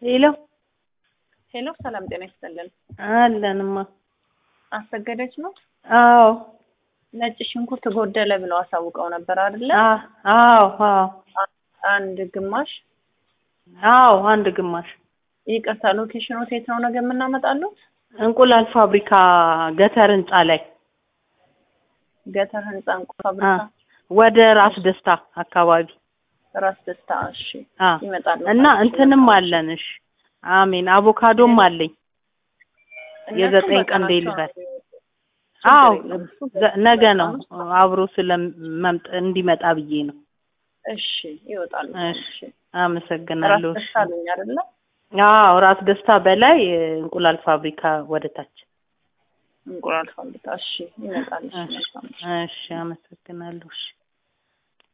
ሄሎ ሄሎ፣ ሰላም ጤና ይስጥልን። አለንማ። አሰገደች ነው። አዎ ነጭ ሽንኩርት ጎደለ ብለው አሳውቀው ነበር አይደለ? አ- አዎ አዎ አንድ ግማሽ። አዎ አንድ ግማሽ ይቅርታ፣ ሎኬሽኑ የት ነው ነገ የምናመጣሉት? እንቁላል ፋብሪካ ገተር ህንጻ ላይ ገተር ህንጻ እንቁ አ፣ ፋብሪካ ወደ ራስ ደስታ አካባቢ ራስ ደስታ። እሺ አ ይመጣሉ። እና እንትንም አለን። እሺ አሜን። አቮካዶም አለኝ። እነሱ የዘጠኝ ቀን በቀናቸው ዴሊቨሪ ነው የሚወጡት። አዎ ችግር የለም። እሱ ዘ- ነገ ነው በቀኑ አብሮ ስለመምጥ እንዲመጣ ብዬ ነው። እሺ ይወጣሉ። እሺ እሺ ራስ አመሰግናለሁ። ደስታ አሉኝ አይደለ? አዎ ራስ ደስታ በላይ እንቁላል ፋብሪካ ወደ ታች። እንቁላል ፋብሪካ። እሺ ይመጣል። እሺ እሺ መልካም። እሺ አመሰግናለሁ። እሺ